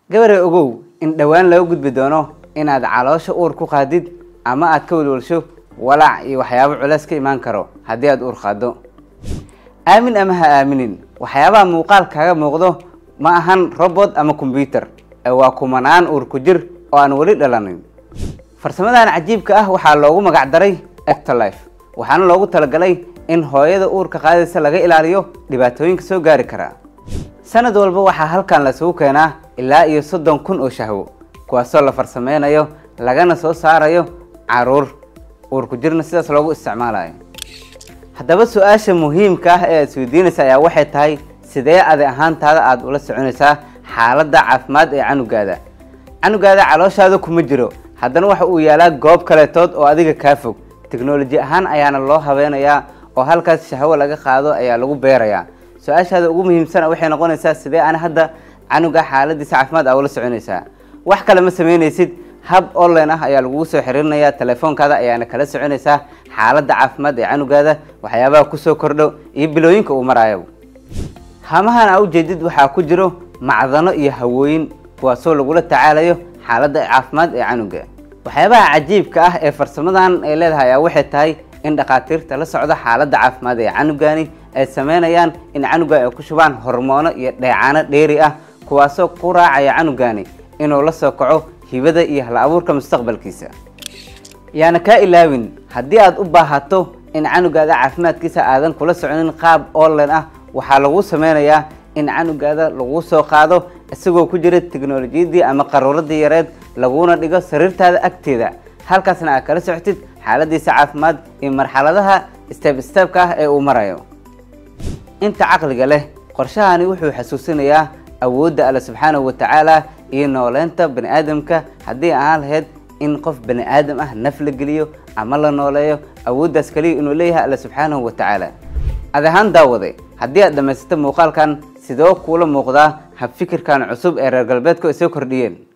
gabarey ogow in dhowaan laga gudbi doono inaad caloosha uur ku qaadid ama aad ka welwelsho walaac iyo waxyaabo culeys ka imaan karo haddii aad uur qaaddo aamin ama ha aaminin waxyaabaha muuqaal kaaga muuqdo ma ahan robot ama kombyuter ee waa kumanaan uur ku jir oo aan weli dhalanin farsamadan cajiibka ah waxaa loogu magac daray ectolife waxaana loogu talagalay in hooyada uurka qaadaysa laga ilaaliyo dhibaatooyinka soo gaari kara sanad walba waxaa halkan lasugu keenaa ilaa iyo soddon kun oo shahwo kuwaasoo la farsameynayo lagana soo saarayo caruur uur ku jirna sidaas loogu isticmaalayo haddaba su-aasha muhiimka ah ee aad isweydiinaysa ayaa waxay tahay sidee adi ahaantaada aada ula soconaysaa xaaladda caafimaad ee canugaada canugaada calooshaada kuma jiro haddana waxa uu yaalaa goob kaleetood oo adiga kaa fog teknoloji ahaan ayaana loo habeynayaa oo halkaas shahwo laga qaado ayaa lagu beerayaa su-aashaada ugu muhiimsana waxay noqonaysaa sidee ana hadda canuga xaaladiisa caafimaad aa ula soconaysaa wax kale ma sameynaysid hab online ah ayaa lagugu soo xiriirinayaa telefoonkaada ayaana kala soconaysaa xaaladda caafimaad ee canugaada waxyaabaha kusoo kordho iyo bilooyinka uu maraayo hamahan aa ujeedid waxaa ku jiro macdano iyo hawooyin kuwaasoo lagula tacaalayo xaaladda caafimaad ee canuga waxyaabaha cajiibka ah ee farsamadan ay leedahay ayaa waxay tahay in dhakhaatiirta la socdo xaaladda caafimaad ee canugani ay sameynayaan in canuga ay ku shubaan hormoono iyo dheecaano dheeri ah kuwaasoo ku raacaya canugani inuu la soo kaco hibada iyo hal abuurka mustaqbalkiisa yaana kaa ilaawin haddii aad u baahato in canugaada caafimaadkiisa aadan kula soconin qaab online ah waxaa lagu sameynayaa in canugaada lagu soo qaado isagoo ku jira teknolojiyadii ama qaruuradii yareed laguna dhigo sariirtaada agteeda halkaasna aad kala socotid xaaladiisa caafimaad iyo marxaladaha steb stebka ah ee uu marayo inta caqliga leh qorshahani wuxuu xasuusinayaa awoodda alle subxaanahu watacaala iyo nooleynta bani aadamka haddii ahaan lahayd in qof bani aadam ah naf la geliyo ama la nooleeyo awooddaas kaliya inuu leeyahay alle subxaanahu watacaala ad ahaan daawade haddii aad dhammaysato muuqaalkan sidoo kuula muuqdaa habfikirkan cusub ee reer galbeedku ay soo kordhiyeen